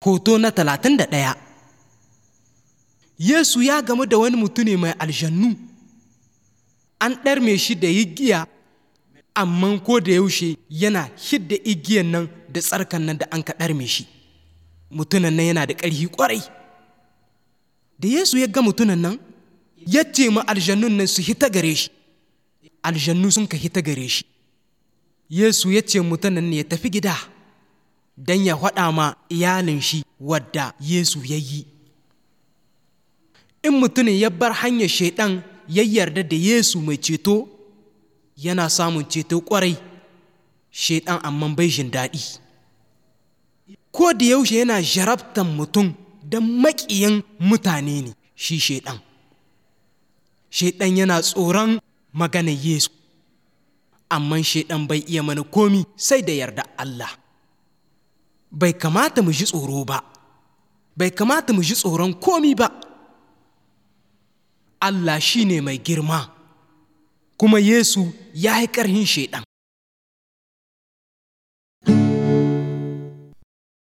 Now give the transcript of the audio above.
Hoto na talatin da ɗaya Yesu ya gamu da wani mutune mai aljannu, an ɗarme shi da igiya, amma ko da yaushe yana hidda igiyan nan da tsarkan nan da an ka ɗarme shi. Mutunan nan yana da ƙarfi ƙwarai. Da Yesu ya ga mutunan nan, ya ce ma aljannun nan su hita gare shi, aljannu sun ka hita gare shi. Yesu ya ce mutunan nan ya tafi gida. don ya faɗa ma iyalin shi wadda Yesu ya yi. In mutumin ya bar hanyar shaiɗan ya yarda da Yesu mai ceto, yana samun ceto ƙwarai, shaiɗan amma bai jin daɗi. Ko da yaushe yana jarabtan mutum don maƙiyin mutane ne shi shaiɗan. Shaiɗan yana tsoron maganar Yesu, amma shaiɗan bai iya mana komi sai da yarda Allah. bai kamata mu ji tsoro ba, bai kamata mu ji tsoron komi ba. Allah shi ne mai girma, kuma Yesu ya yi ƙarhin shaiɗan.